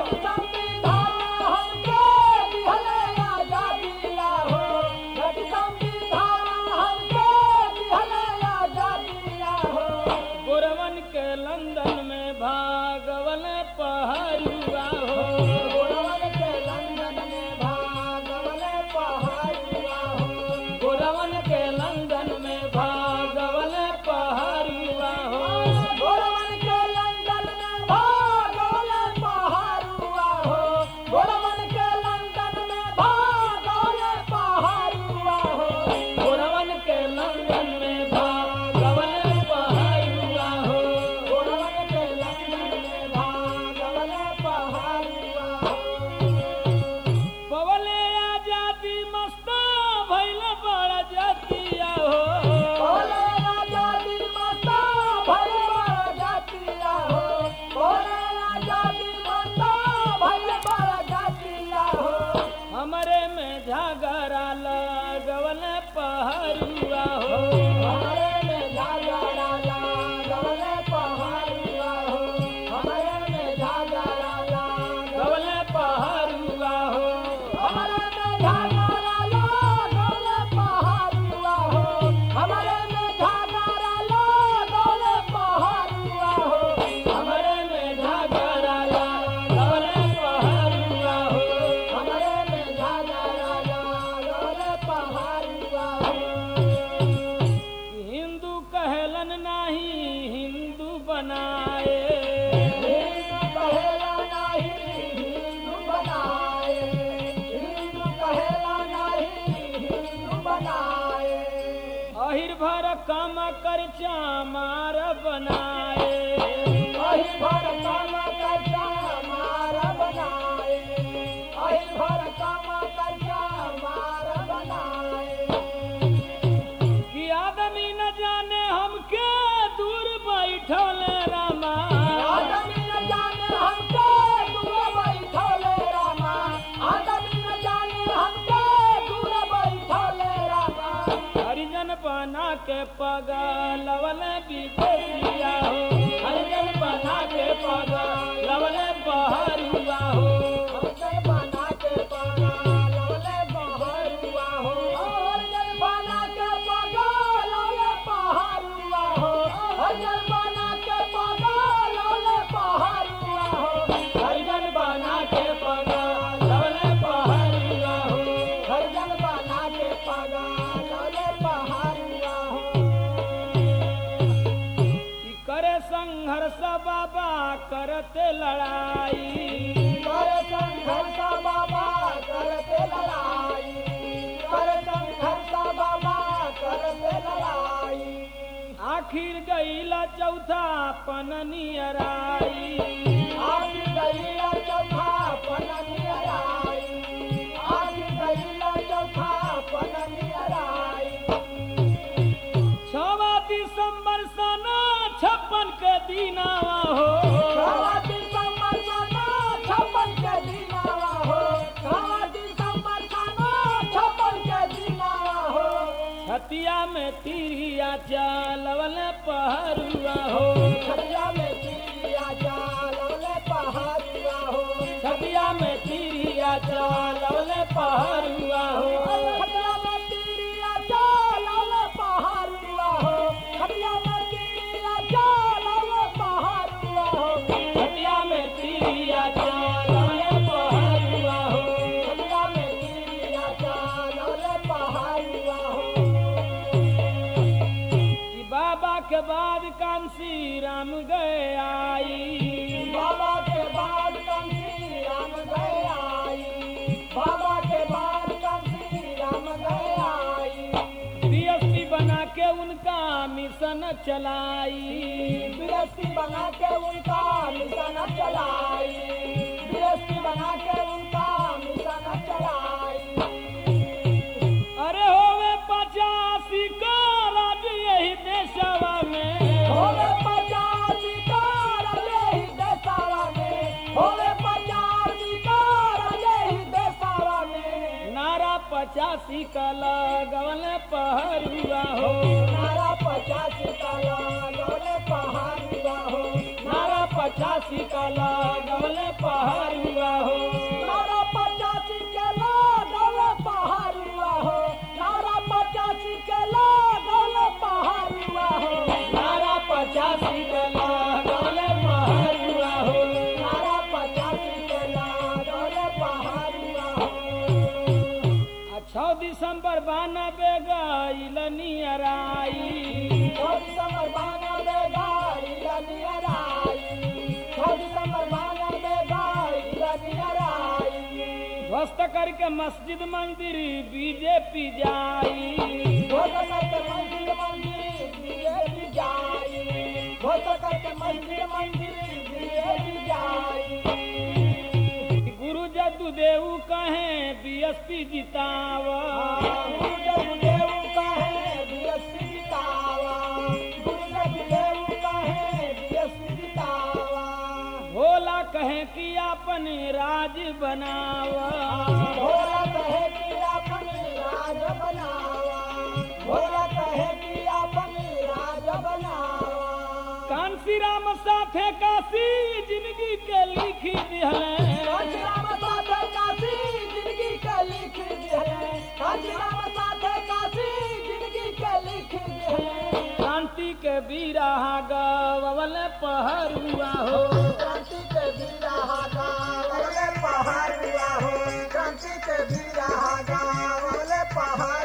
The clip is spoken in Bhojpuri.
गोरवन के लंदन में भागवन पहरुआ हो गोरवन के लंदन में भागवन पहरुआ हो गोरवन के लंदन में भागवन पहरुआ हो पवले आजादी मस्ता भैल बड़ा जातिया हो हमरे में झगड़ा लगवन पहरुआ हो गवन पहरुआ हो हमरे में झगड़ा लगवन पहरुआ हो हिंदू कहलन नाही हिंदू बनाए अहिर भर काम कर चामार बनाए कि आदमी न जाने हमके दूर बैठल रामा हरिजन बना के पगलवल विदेशिया हो हरिजन बना के पगलवल बहरुआ हो हरिजन बना के पगलवल बहरुआ हो कि करे संघर्ष बाबा करते लड़ाई आखिर गईला चौथा पननियराई छवा दिसंबर सना छप्पन के दिनावा हो छतिया में तिरिया चालवल पहरुआ हो छतिया में तिरिया चालवल पहरुआ हो छतिया में तिरिया चालवल पहरुआ हो कि बाबा के बाद कांसी राम गए आई बाबा के बाद कम श्री राम गए आई बाबा के बाद कम श्री राम गए आई डीएसपी बना के उनका मिशन चलाई बीएसपी बना के उनका मिशन चलाई बीएसपी बना के उनका मिशन चलाई अरे होवे पचासी का राज यही देशवा में होवे पचासी कार यही देसावा में होवे पचासी कार यही देसावा में नारा पचासी का लगवल पहरुआ हो नारा पचासी का लागले पहाड़िया हो नारा पचासी का लगवल पहरुआ दिसंबर बानबे गईल नियराई छह दिसंबर बानवे गाड़ी लनियर आई छह दिसंबर बानवे गाड़ी लनियर आई ध्वस्त करके मस्जिद मंदिर बीजेपी जाई घोषणा करके मंदिर मंदिर बीजेपी जाई घोषणा करके मंदिर मंदिर बीजेपी जाई गुरु जदू देव कहे बीएसपी जितावा गुरुदेव देव कहे बीएसपी जितावा गुरुदेव देव कहे बीएसपी जितावा भोला कहे कि अपन राज बनावा भोला कहे कि अपन राज बनावा भोला कहे कि अपन राज बनावा कांसी राम साथे काशी जिंदगी के लिखी दिहले कांचीराम साथे काशी जिंदगी के लिख दिहले कांचीराम साथे काशी जिंदगी के लिख दिहले शांति के बीरा गवल पहरुआ हो क्रांति के बीरा गावले पहाड़ हुआ हो क्रांति के बीरा गावले पहाड़